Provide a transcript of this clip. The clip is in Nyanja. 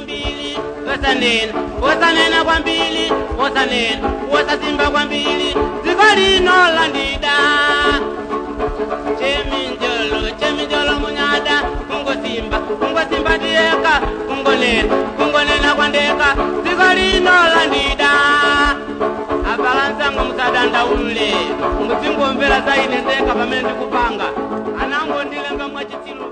kwambili wosanena wosanena kwambili wosanena wosasimba kwambili dziko lino landida cheminjolo cheminjolo munyada kungosimba kungosimba ndiyeka kungonena kungonena kwandeka dziko lino landida abalansango musadandaule nguzingomvera zaine ndeka pamene ndikupanga anango ndilemba mwachitsilu